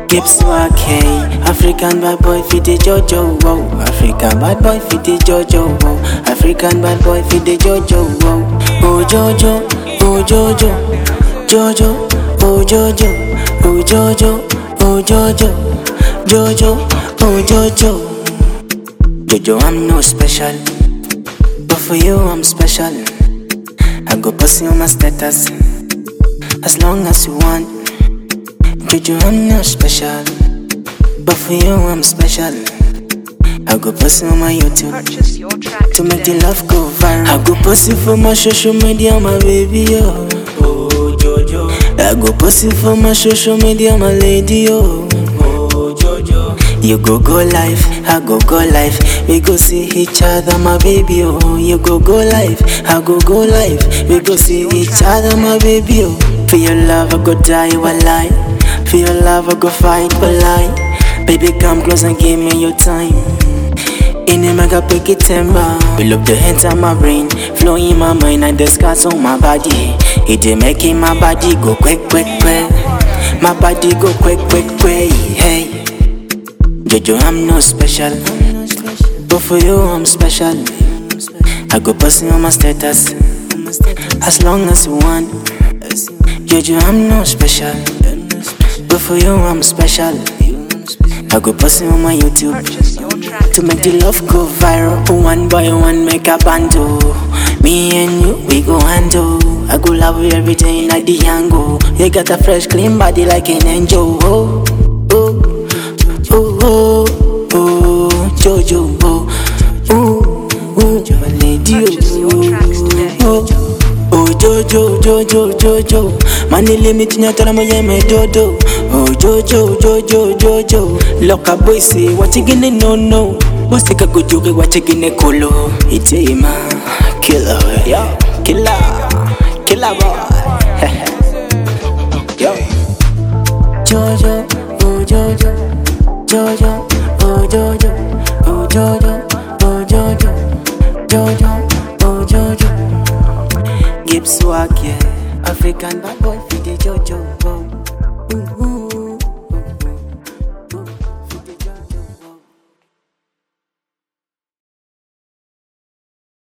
Gibbs Wake, African bad boy fit the Jojo, wow. African bad boy fit the Jojo, wow. African bad boy fit the Jojo, wow. Oh Jojo, oh Jojo, Jojo, oh Jojo, oh Jojo, oh Jojo, Jojo, oh Jojo. Jojo, I'm no special, but for you I'm special. I go post you on my status, as long as you want. Jojo, I'm not special, but for you I'm special. I go post you on my YouTube Purchase your track to make the today. love go viral. I go post it for my social media, my baby, yo. Oh, Jojo. I go post it for my social media, my lady, yo. Oh, Jojo. You go go live, I go go live. We go see each other, my baby, oh. You go go live, I go go live. We go see each other, my baby, oh. For your love, I go die, lie. For your love, I go fight, lie. Baby, come close and give me your time. In a mega pick it timber We look the enter my brain Flow in my mind and the scars on my body It dey making my body go quick quick quick My body go quick quick quick Hey Jojo I'm no special But for you I'm special I go posting on my status As long as you want Jojo I'm no special But for you I'm special I go posting on my YouTube Purchase your track to make the today. love go viral. One by one, make a bando. Me and you, we go handle. I go love you every day like the angle. You got a fresh, clean body like an angel. Oh, oh, oh, oh, oh, Jojo. Oh, oh, oh, my lady. Purchase your tracks today. Oh, oh, Jojo, Jojo, Jojo. Money limit nyatara moye me dodo. Oh, Jojo, Jojo, Jojo. Lock up boy say what you gonna no no. Bossy ka go joke what you gonna kolo. Itema, killer, yeah, killer, killer boy. Yo. Jojo, oh Jojo, Jojo, oh Jojo, oh Jojo, oh Jojo, Jojo, oh Jojo. Gibbs Wake, African bad boy for the Jojo. Oh.